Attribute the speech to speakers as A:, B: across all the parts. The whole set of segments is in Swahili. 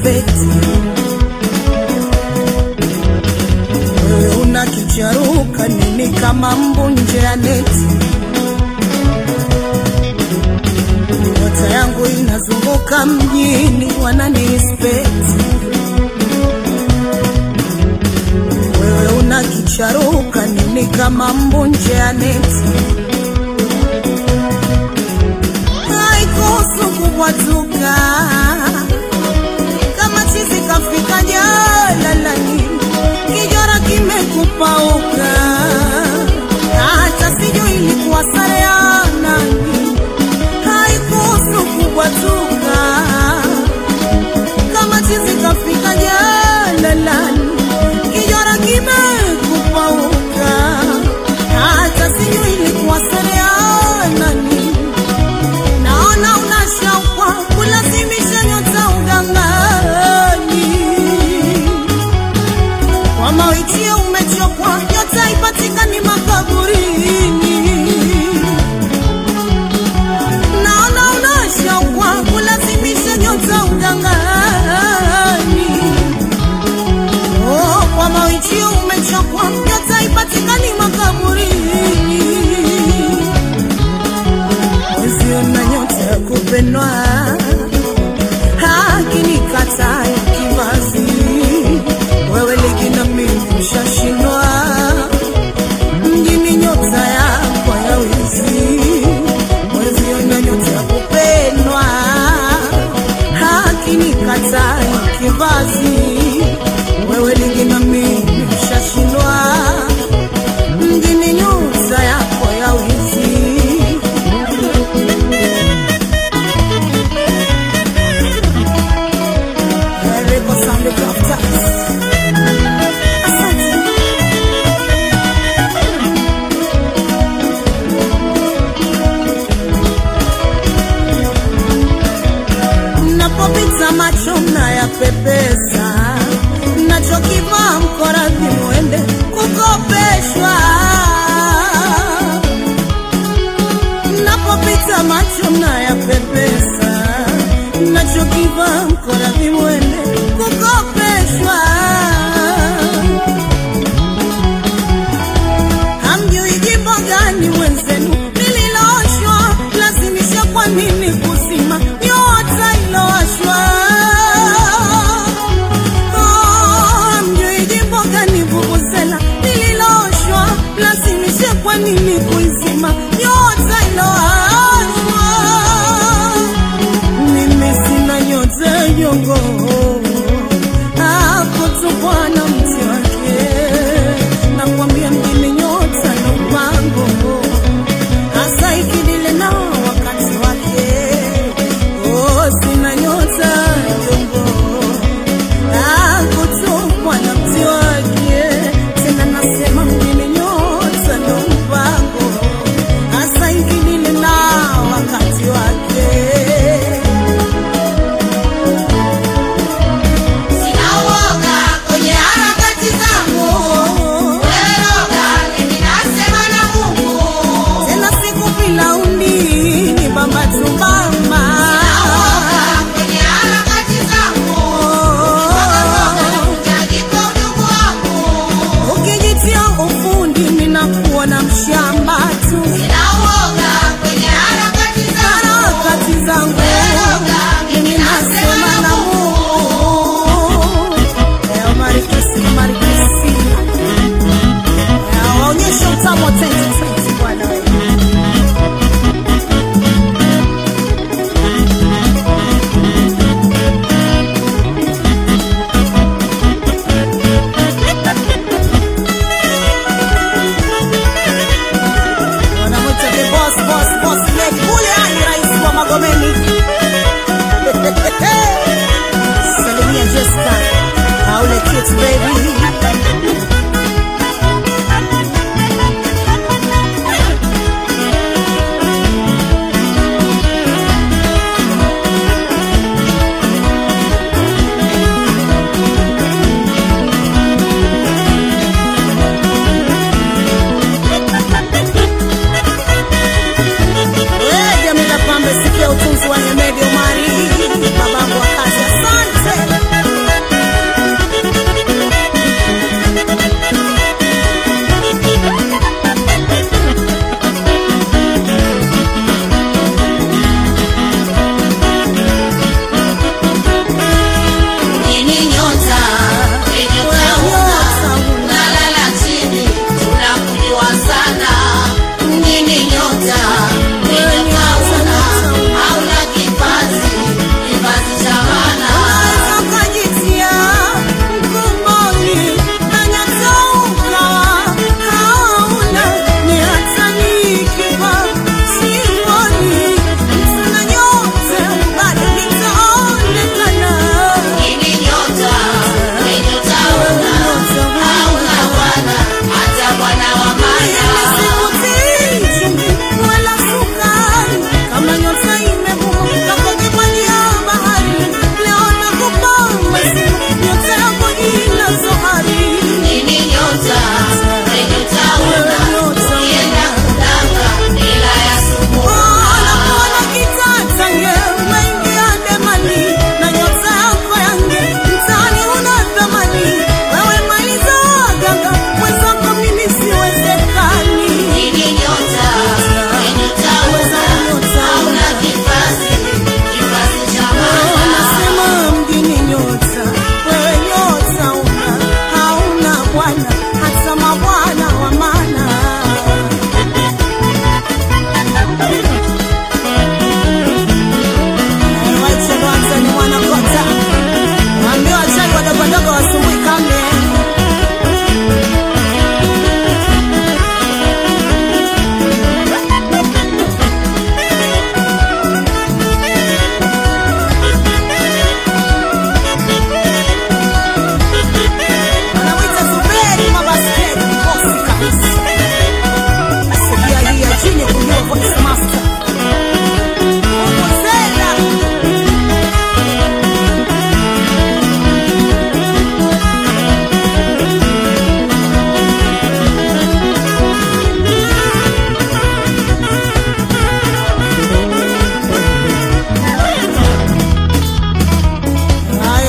A: respect. Wewe una kicharuka nini kama mbu nje ya neti? Nyota yangu inazunguka mjini, wanani respect. Wewe una kicharuka nini kama mbu nje ya neti? haikuhusu kubwatuka kama chizi kafika jalalani, kijora kimekupauka, hata sijui ilikuwa sare ya nani. Haikuhusu kubwatuka kama chizi kafika jalalani, kijora kimekupauka, hata sijui ilikuwa sare ya nani. Naona unashauka kulazimisha nyota ugangani, kwa mawitio umechokwa, nyota ipatikani makaburini. Naona unashauka kulazimisha nyota ugangani, oh, kwa mawitio umechokwa, nyota ipatikani makaburini usiona nyota ya kupendwa hakinikata ya kivazi wewe ligi na mimi ushashindwa mjini nyota yako ya wizi weziona nyota ya kupendwa hakinikata ya kivazi wewe ligi na mimi ushashindwa mjini nyota yako ya wizi Record sound of Crafters. Asante. Napopita macho na ya pepesa, nachokivaa mkorazi mwende kukopeshwa. Napopita macho na ya pepesa, nachokivaa mkorazi mwende kukopeshwa. Hamjui jimbo gani wenzenu lililooshwa, lazimisha kwa nini kuzima nyota ilowashwa? Oh, hamjui jimbo gani vuvuzela lililooshwa, lazimisha kwa nini kuizima nyota ilowashwa? Mimi sina nyota nyongo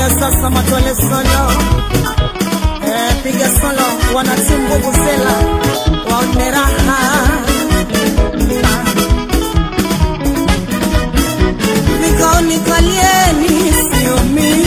A: Haya sasa matole solo eh, piga solo wanatimu Vuvuzela waone raha Vikao nikalieni sio mimi